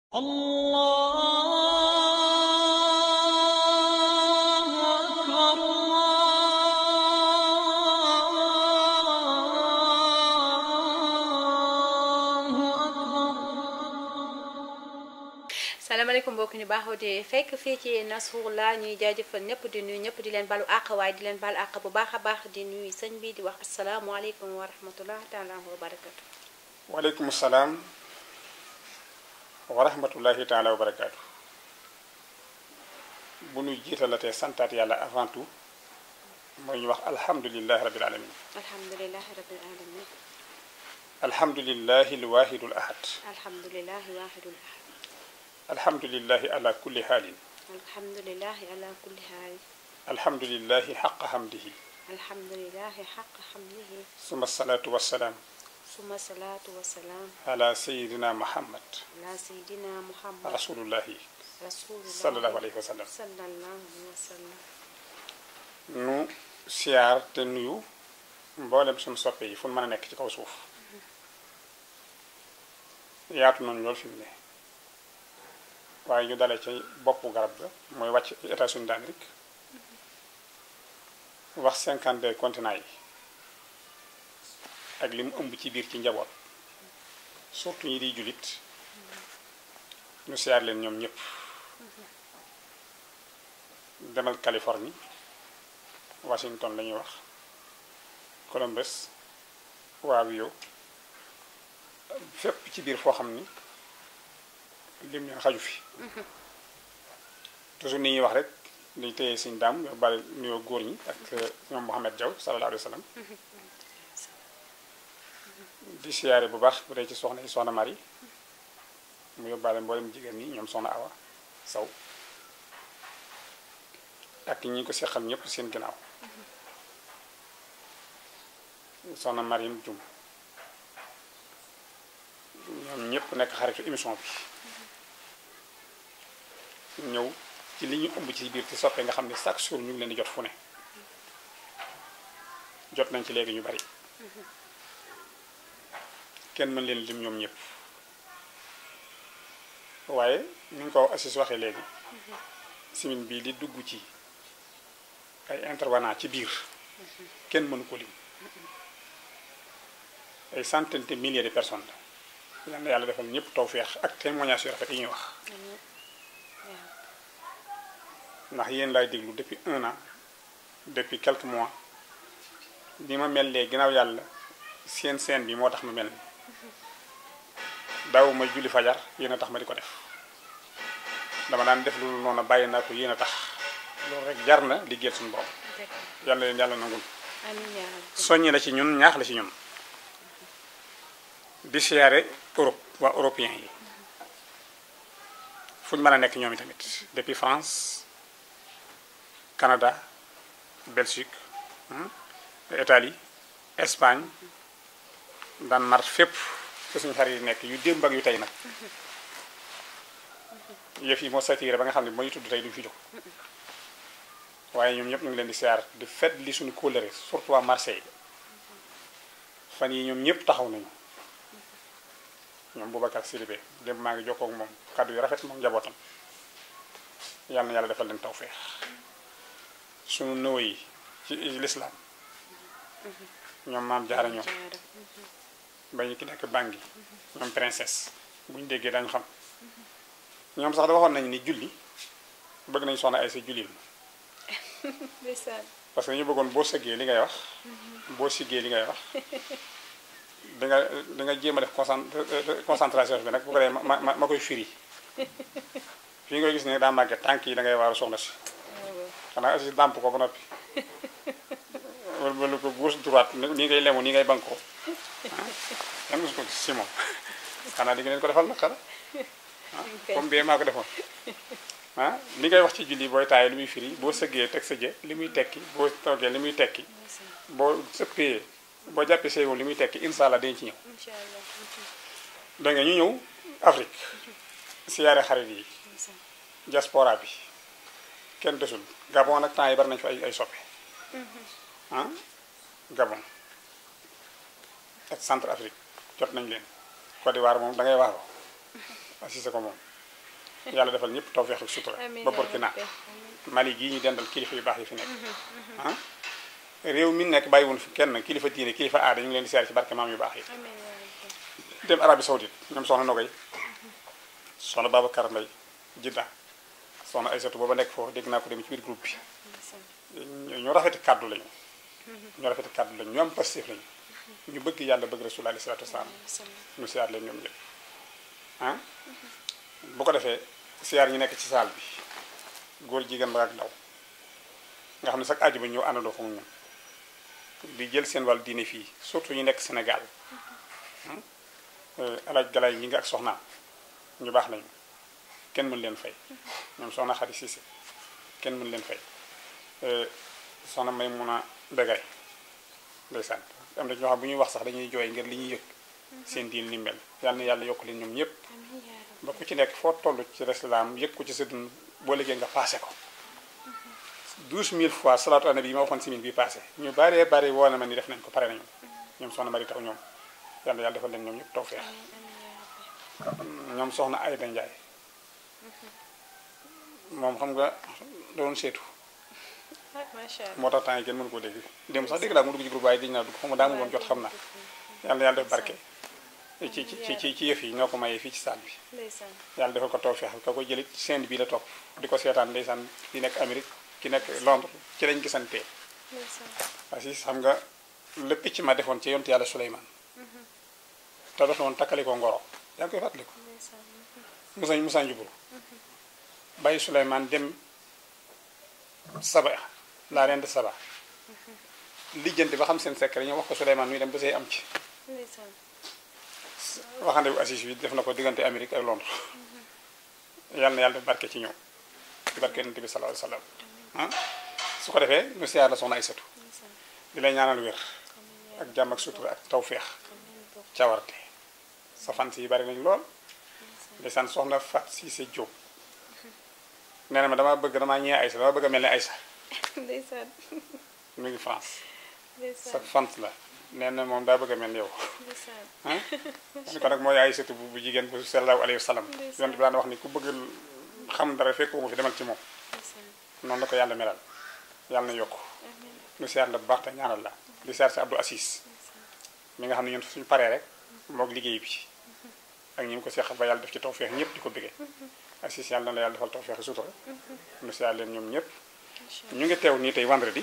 الله أكبر الله أكبر salaamaaleykum mbokk ñu baaxoo di fekk fii ci Nasrullah ñuy jaajëfal ñëpp di nuyu ñëpp di leen balu àq waaye di leen balu àq bu baax a baax di nuyu sëñ bi di wax asalaamualeykum wa rahmatullah taala wa barakatu waaleykum salaam wa rahmatullahi taala wa barakaatu bu nu jiitalatee santaat yàlla avant tout mooy ñu wax alhamdulilahi rabil alamin alhamdulilahi rabbil alamin alhamdulilahi alwahidu al ahad alhamdulilahi wahidul ahad alhamdulilahi ala kulli haalin alhamdulilahi ala kulli haal alhamdulilahi xaqa hamdihi alhamdulilahi xaq xamdihi suma salaatu wassalaam suma salaatu wasalaam ala sayidina muhammad ala sayidina muhammad rasulullahi rasulullah sallallahu alayhi wa sallam sallallahu alayhi wa sallam nu siyaar te nuyu mboolem suñu soppe yi fu nu mën a nekk ci kaw suuf yaatu nañu loolu fi mu ne waaye ñu dalee ci boppu garab ga mooy wàcc ci États-Unis d'Amérique wax 52 continents yi ak li mu ëmb ci biir ci njaboot surtout ñi di jullit ñu siyaar leen ñoom ñëpp demal Californie Washington la ñuy wax Columbus Ohio fépp ci biir foo xam ni lim leen xaju fi toujours ni ñuy wax rek dañu téye suñ daam yo bari nuyoo góor ñi ak ñoom Mohamed Diaw sallallahu alayhi wa sallam di siyaare bu baax bu dee ci soxna yi soxna Mari mu yóbbaale mboolem jigéen ñi ñoom soxna Awa Saw ak ñi ko seqal ñëpp seen ginnaaw soxna Mariam Jum ñoom ñëpp nekk xaritu émission bi ñëw ci li ñu ëmb ci biir ci soppe nga xam ne chaque jour ñu ngi leen di jot fu ne jot nañ ci léegi ñu bari kenn mën leen lim ñoom ñëpp waaye ni nga ko assis waxee léegi simin bii di dugg ci ay intervenant ci biir kenn mënu ko lim ay centaine de milliers de personnes la yal na yàlla defal ñëpp tawféex ak témoignage yu rafet yi ñuy wax ndax yéen laay déglu depuis un an depuis quelques mois bi ma mel lee ginnaaw yàlla seen seen bi moo tax ma mel ni daaw may julli fajar yéen a tax ma di ko def dama daan def loolu noonu bàyyi naa ko yéen a tax loolu rek jar na liggéeyal suñu borom yàlla leen yàlla nangul amiin yaa rabbi soññi la ci ñun ñaax la ci ñun di siyaare Europe waa européen yi fu ñu mën a nekk ñoom tamit depuis France Canada Belgique Italie Espagne Danemark fépp fi suñu xarit yi nekk yu démb ak yu tey nag yëf yi moo satiré ba nga xam ne mooy tudd tey duñu fi jóg waaye ñoom ñëpp ñu ngi leen di siyaar di fet li suñu kóllëre surtout waa Marseille fan yi ñoom ñëpp taxaw nañu ñoom Boubacar Sidibé démb maa ngi jokkoo ak moom kàddu yu rafet moom njabootam yàlla na yàlla defal leen tawféex suñu nëw yi ci lislaam ñoom maam jaara ñoom ba ñu ki nekk bangi ñoom princesse bu ñu déggee dañu xam ñoom sax da waxoon nañu ni julli bëgg nañu soxna ay sa julli ndeysaan parce que ñu bëggoon boo sëggee li ngay wax boo siggee li ngay wax da nga da nga jéem a def concent concentration bi nag bu ko dee ma ma ma koy firi fii ngay gis ne daa màgget tànk yi da ngay waaru soxna si xanaa aussi dàmp ko ba noppi wala wala ko gauche droite nii ngay lemu nii ngay bankoo ah yan ko si moom xanaa di nga leen ko defal nag xanaa ah comme bee maa ko defoon ah li ngay wax ci julli booy taayee li muy firi boo sëggee teg sa jë li muy tekki boo toogee li muy tekki boo sëppee boo jàppee say li muy tekki incha allah dañ ci ñëw incha allah da nga ñu ñëw Afrique siyaare xarit yi diaspora bi kenn desul Gabon nag temps yi bari nañu fa ay ay soppe ah Gabon ak Centre Afrique jot nañ leen Côte d'Ivoire moom da ngay waaroo assisté ko moom yàlla defal ñëpp tawfeex ak sutura amiin ba yaa Burkina rabbi. Mali gii ñu dendal kilifa yu baax yi fi nekk ah réew mi nekk bàyyiwun fi kenn kilifa diine kilifa aada ñu ngi leen di siyaare ci barke maam yu baax yi amiin yaa rabbi. dem Arabie Saoudite ñoom soxna Nogay soxna Babacar Mbay Jidda soxna Aysatu booba nekk foofu dégg naa ko dem ci biir groupe bi ndeysaan. ñu rafeti kàddu lañu ñu rafeti kàddu lañu ñu am pastif lañu ñu bëgg yàlla bëgg rasul alayhi salaatu wasalaam ndeysaan. ñu siyaar leen ñoom ñëpp ah bu ko defee siyaar ñi nekk ci saal bi góor jigéen mag ak ndaw nga xam ne sax aju ba ñëw àndandoo fa mu ñun di jël seen wàllu diine fii surtout ñu nekk Sénégal alaaj galaay ñi nga ak soxnaam ñu baax lañu kenn mën leen fay ñoom soxna Xadi Siise kenn mën leen fay soxna may mun a begay ndeysaan am na ñoo xam bu ñuy wax sax dañuy jooy ngir li ñuy yëg seen diin ni mel yàlla na yàlla yokk leen ñoom ñëpp amiin yaa rabbi. ba ku ci nekk foo toll ci lislaam yëg ko ci sa dund boo liggéey nga passé ko douze mille fois salaatu ala nabi yi ma waxoon si min bi passé ñu bëree bëri woo na ma ni def nañ ko pare nañu ñoom soxna mari taw ñoom yàlla yàlla defal leen ñoom ñëpp tawfeex amiin amiin yaa rabbi. ñoom soxna Ayda Njaay moom xam nga doon seetu ah macha allah. moo tax temps yi kenn mënu koo dégg dem sax dégg naa mu dugg ci groupe waaye dégg naa dugg xam nga daa mu woon jot xam naa yàlla na yàlla def barke ci ci ci ci ci yëf yi ñoo ko mayee fii ci saal bi ndeysaan. yàlla defal ko tawfeex ka ko jëlit seen bii la topp di ko seetaan ndeysaan ki nekk Amérique ki nekk Londres ci lañ gisantee ndeysaan. parce que xam nga le picc ma defoon ci yontu yàlla Suleymaan te dox na woon takkali ko ngoro yaa ngi koy fàttaliku ndeysaan. Musa Musa Njuburu bàyyi Suleymaan dem Saba la reine de Saba lijjanti ba xam seen secret ñu wax ko Suleymaan muy dem ba say am ci ndeysaan. waxande bu assis bi def na ko diggante Amérique ak Londres yàlla na yàlla def barke ci ñoom ci barke yonent bi sallallahu alayhi wa sallam ah su ko defee ñu siyaar la soxna Aysatu ndeysaan. di lay ñaanal wér amiin yaa ak jàmm ak sutura ak tawféex amiin bokk. cawarte sa fans yi bari nañ lool ndeysaan soxna Fat Cissé Diop nee na ma dama bëgg damaa ñëwee Aysa dama bëgg a mel ne Aysa ndeysaan. mu ngi France sa ndeysaan. fans la nee na moom daa bëgg a mel ni yow ndeysaan. ah ni ko nag mooy Aysatu bu bu jigéen bu sallallahu alayhi wa sallam Ndeysaan. yonent bi daan wax ni ku bëgg xam dara fekk ko fi demal ci moom ndeysaan. noonu la ko yàlla melal yàlla na yokk amiin. nu siyaar la bu baax te ñaanal la di siyaar si Abdou Assis mi nga xam ne ñun suñu paree rek moog liggéey bi ak ñi mu ko seqal ba yàlla def ci tawfeex ñëpp di ko bëggee Assis yàlla na la yàlla defal tawfeex sutura nu siyaar leen ñoom ñëpp macha ñu ngi teew nii tey vendredi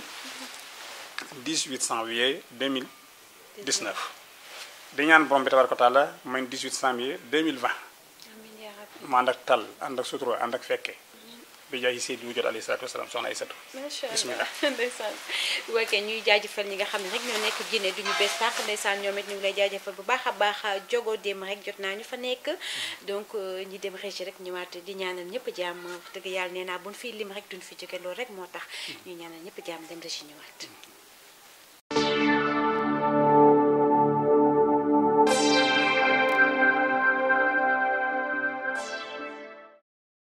18 janvier 2019 di ñaan borom bi tabaraka taala may 18 janvier 2020 amiin yaa rabbi. mu ànd ak tal ànd ak sutura ànd ak fekke bi jaay Seydou jot alayhi salaatu wasalaam soxna Aysatu macha Bismillah. allah ndeysaan woykee ñuy jaajëfal ñi nga xam ne rek ñoo nekk jinne duñu bees tàq ndeysaan ñoom it ñu ngi lay jaajëfal bu baax a baax jogo dem rek jot naa ñu fa nekk donc euh, ñi dem régi rek ñëwaat di ñaanal ñëpp jàmm wax dëgg yàlla nee naa buñ fii lim rek duñ fi jóge loolu rek moo tax ñuy ñaanal ñëpp jàmm dem régi ñëwaat